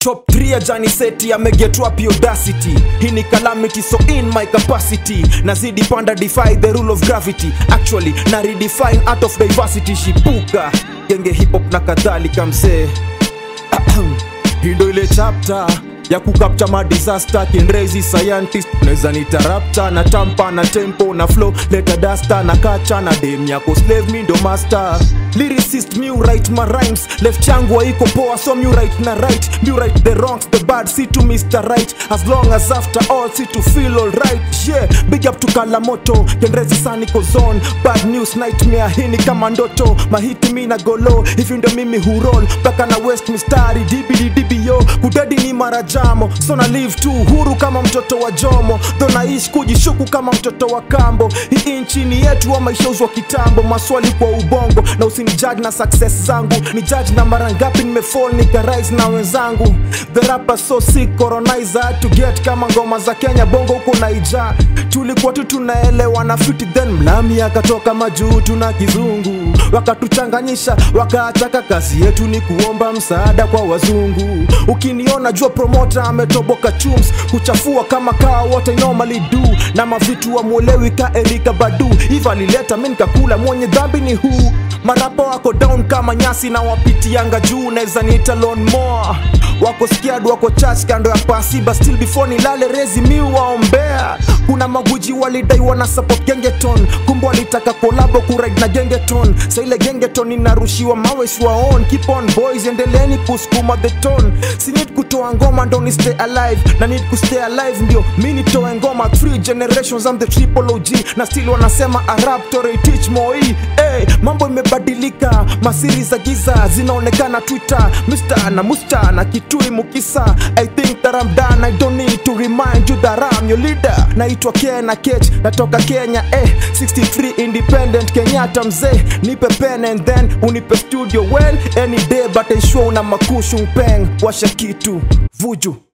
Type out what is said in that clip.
top 3 ya janiseti amegetwap audacity hii ni calamity so in my capacity nazidi panda defy the rule of gravity actually na redefine art of diversity shipuka genge hip hop na kadhalika msee hii ndo ile chapter ya kukapcha madisaster kinrezi scientist unaweza nitarapta na tampa na tempo na flow leta dasta na kacha na dem yako slave mi ndo master lyricist mi write my rhymes left yangu haiko poa so mi write na right mi write the wrongs the bad see to Mr. Right as long as after all see to feel alright yeah big up to Kalamoto kinrezi saniko zone bad news nightmare hini kama ndoto mahiti mi na golo hivi ndo mimi hurol mpaka na west mistari dbddbo kudedi ni marajamo so na live tu huru kama mtoto wa jomo tho naishi kujishuku kama mtoto wa kambo hii nchini yetu wa maishauzwa kitambo maswali kwa ubongo na usinijaji na success zangu ni jaji na mara ngapi nimefall nikarise na wenzangu the rapper so sick colonizer to get kama ngoma za kenya bongo huko naija tulikuwa tu tunaelewa na fiti then mlami akatoka majuu tuna kizungu wakatuchanganyisha wakaachaka kazi yetu ni kuomba msaada kwa wazungu ukiniona jua promota ametoboka chums kuchafua kama kaa wote normally do na mavitu wamwolewi ka erika badu hiva alileta mi nikakula mwenye dhambi ni huu marapa wako down kama nyasi na wapitianga juu naweza niita lon more wako scared wako church kando ya pasiba still before nilale rezi mi waombea kuna maguji walidai wana support gengeton kumbe walitaka kolabo kuride na gengeton sa ile gengeton inarushiwa mawe siwaon keep on boys endeleeni kusukuma the tone si need kutoa ngoma ndo ni stay alive na need kustay alive ndio mi nitoe ngoma three generations I'm the triple OG na still wanasema arab tore teach moi hey, mambo imebadilika masiri za giza zinaonekana twitter mr na musta na kitui mukisa i think that I'm done I don't need to remind you that I'm your leader naitwa Kena Kech natoka Kenya eh 63 independent Kenyatta mzee nipe pen and then unipe studio well any day but ensure una makushu mpeng washa kitu vuju